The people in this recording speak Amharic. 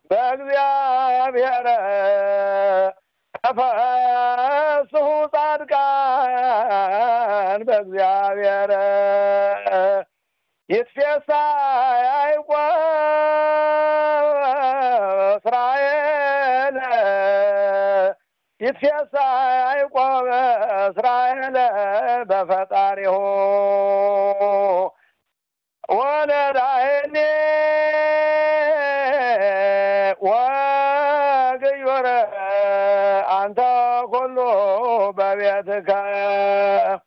በእግዚአብሔር ተፈስሑ ጻድቃን በእግዚአብሔር ይትፌሳ ያዕቆብ እስራኤል ይትፌሳ ያዕቆብ እስራኤል በፈጣሪሁ ወለዳይኔ ወግዮረ አንተ ኩሉ በቤትከ